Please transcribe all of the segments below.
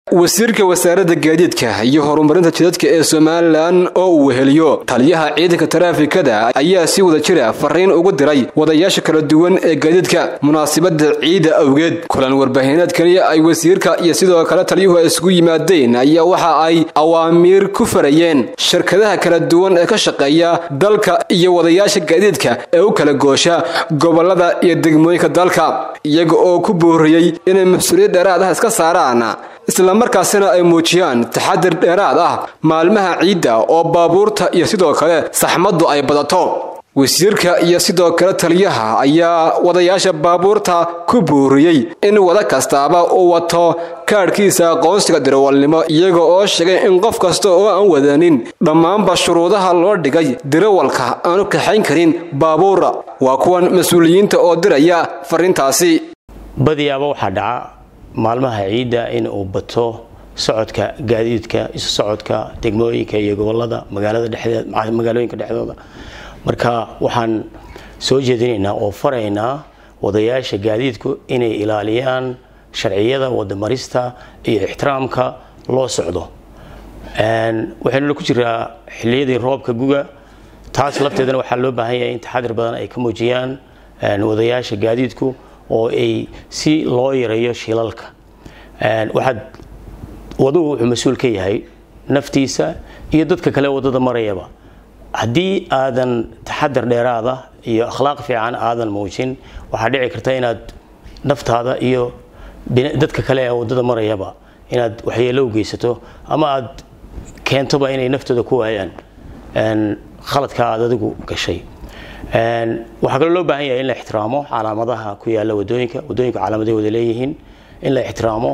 wasiirka wasaaradda gaadiidka iyo horumarinta jidadka ee somalilan oo uu weheliyo taliyaha ciidanka taraafikada ayaa si wada jira fariin ugu diray wadayaasha kala duwan ee gaadiidka munaasabada ciida awgeed kulan warbaahineedkani ay wasiirka iyo sidoo kale taliyuhu ay isugu yimaadeen ayaa waxa ay awaamiir ku farayeen shirkadaha kala duwan ee ka shaqeeya dalka iyo wadayaasha gaadiidka ee u kala goosha gobolada iyo degmooyinka dalka iyaga oo ku booriyey inay mas-uuliyad dheeraad ah iska saaraan islamarkaasina ay muujiyaan taxadir dheeraad ah maalmaha ciidda oo baabuurta iyo sidoo kale saxmaddu ay badato wasiirka iyo sidoo kale taliyaha ayaa wadayaasha baabuurta ku buuriyey in wada kastaaba uu wato kaadhkiisa aqoonsiga dirawalnimo iyaga oo sheegay in qof kasta oo aan wadanin dhammaanba shuruudaha loo dhigay dirawalka aanu kaxayn karin baabuura waa kuwan mas-uuliyiinta oo diraya fariintaasi badiyaaba waxaa dhaca maalmaha ciidda in uu bato socodka gaadiidka isu socodka degmooyinka iyo gobolada magaalada dhexdeed magaalooyinka dhexdooda marka waxaan soo jeedinaynaa oo faraynaa wadayaasha gaadiidku inay ilaaliyaan sharciyada wadamarista iyo ixtiraamka loo socdo waxaynuna ku jiraa xiliyadii roobka guga taas lafteedana waxaa loo baahan yahay in taxadir badan ay ka muujiyaan wadayaasha gaadiidku oo ay si loo yareeyo shilalka waxaad waduhu wuxuu mas-uul ka yahay naftiisa iyo dadka kale wadada marayaba haddii aadan taxadar dheeraada iyo akhlaaq fiican aadan muujin waxaa dhici karta inaad naftaada iyo dadka kale ee wadada marayaba inaad waxyeelo u geysato ama aad keentoba inay naftooda ku waayaan khaladka aad adigu gashay waxaa kaloo loo baahan yahay in la ixtiraamo calaamadaha ku yaala wadooyinka wadooyinka calaamaday wada leeyihiin in la ixtiraamo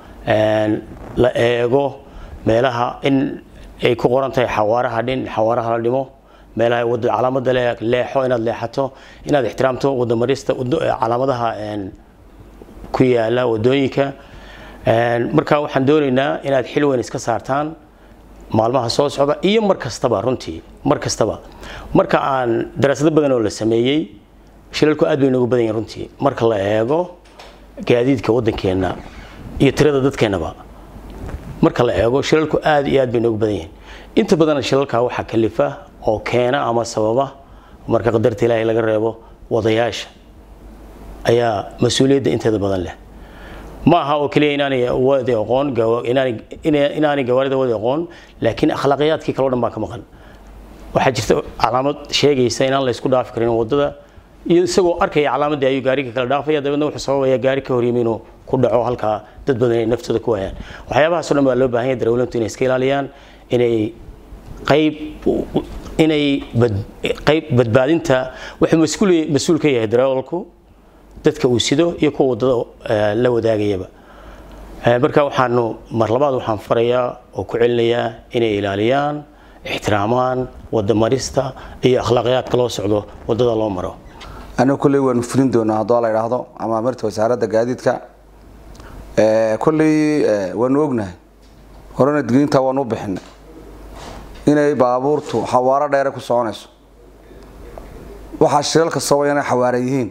la eego meelaha in ay ku qoran tahay xawaaraha dhin xawaaraha la dhimo meelaha wada calaamada leexo inaad leexato inaad ixtiraamto wadamarista calaamadaha ku yaala wadooyinka marka waxaan doonaynaa inaad xil weyn iska saartaan maalmaha soo socda iyo mar kastaba runtii mar kastaba marka aan daraasado badan oo la sameeyey shilalku aad bay noogu badan yihin runtii marka la eego gaadiidka waddankeenna iyo tirada dadkeennaba marka la eego shilalku aad iyo aad bay noogu badan yihiin inta badan shilalka waxaa kalifa oo keena ama sababa marka qadarta ilaahay laga reebo wadayaasha ayaa mas-uuliyadda inteeda badan leh ma aha oo keliya inaanay wadi aqoon inaanay gawaarida wadi aqoon laakiin akhlaaqiyaadkii kaleo dhan baa ka maqan waxaa jirta calaamad sheegaysa inaan la isku dhaafi karin wadada iyo isagoo arkaya calaamadii ayuu gaariga kala dhaafaya dabeedna wuxuu sababaya gaari ka horyimi inuu ku dhaco halkaa dad badan inay naftooda ku waayaan waxyaabahaasoo dhan baa loo baahan yahay darawlintu inay iska ilaaliyaan inay qayb inay qayb badbaadinta wuxuu mas-uul mas-uul ka yahay darawalku dadka uu sido iyo kuwa wadada la wadaagayaba marka waxaanu mar labaad waxaan farayaa oo ku celinayaa inay ilaaliyaan ixtiraamaan wadamarista iyo akhlaaqiyaadka loo socdo wadada loo maro anigu kolley waanu fulin doonaa haddoo la idhaahdo ama amarta wasaaradda gaadiidka kolley waanu ognahay horena digniinta waanu u bixinay inay baabuurtu xawaaro dheere ku soconayso waxaa shilalka sababaya inay xawaara yihiin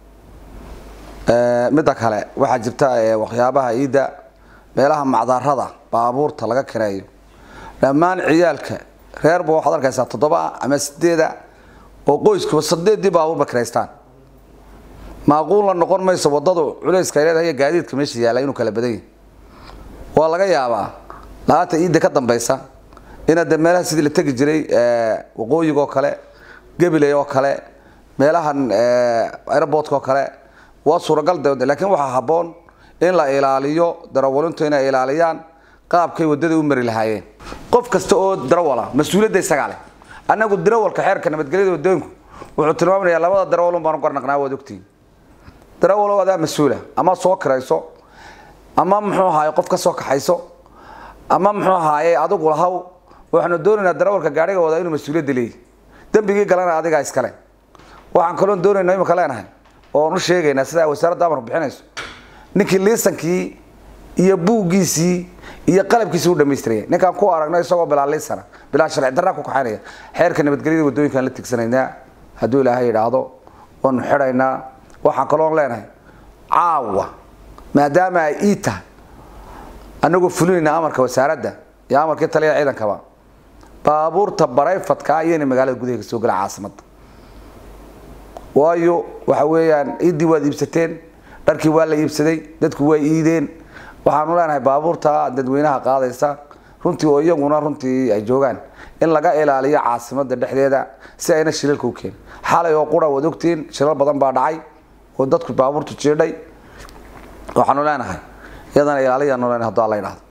midda kale waxaa jirta waxyaabaha iidda meelaha macdarada baabuurta laga kireeyo dhammaan ciyaalka reerba waxaad arkaysaa toddoba ama sideeda oo qoyskuba sadeedii baabuurba kiraystaan maaquul la noqon mayso wadadu culayska ay leedahay gaadiidka meesha yaalla inuu kala badan yahay waa laga yaabaa laanta iidda ka dambaysa inaad de meelaha sidii la tegi jiray waqooyiga oo kale gabiley oo kale meelahan airportka oo kale waa suuragal de laakiin waxaa habboon in la ilaaliyo darawalintu inay ilaaliyaan qaabkay wadada u mari lahaayeen qof kasta oo darawala mas-uuliyadda isagaa leh annagu darawalka xeerka nabadgelyada wadooyinku wuxuu tilmaamayaa labada darawalun baanu garnaqnaa waad ogtihiin darawalow adaa mas-uula ama soo kirayso ama muxuu ahaaye qof ka soo kaxayso ama muxuu ahaaye adigu lahaw waxaanu doonaynaa darawalka gaariga wadaa inuu mas-uuliyadda leeyahy dembigii galana adigaa iskale waxaan kaloon doonayna imika leenahay oon u sheegaynaa sidaa wasaaradda amarku bixinayso ninkii liisankii iyo buuggiisii iyo qalabkiisii u dhamaystiraya ninkaan ku aragno isagoo bilaa liisana bilaa sharci darraa ku kaxaynaya xeerka nabadgelyada wadooyinkaan la tigsanaynaa hadduu ilaahay yidhaahdo waanu xidhaynaa waxaan kaloon leenahay caawa maadaama ay ii tahay anagoo fulinayna amarka wasaaradda iyo amarkii taliya ciidankaba baabuurta barayfadka iyana magaalada gudaheega soo gala caasimada waayo waxa weeyaan ciiddii waad iibsateen dharkii waa la iibsaday dadku waa iideen waxaanu leenahay baabuurta dadweynaha qaadaysa runtii oo iyaguna runtii ay joogaan in laga ilaaliyo caasimada dhexdeeda si ayna shilalka u keenin xalay oo qura waad ogtiin shilal badan baa dhacay oo dadku baabuurtu jiidhay waxaanu leenahay iyadana ilaaliyaanu leenahay hadduu alla yidhahdo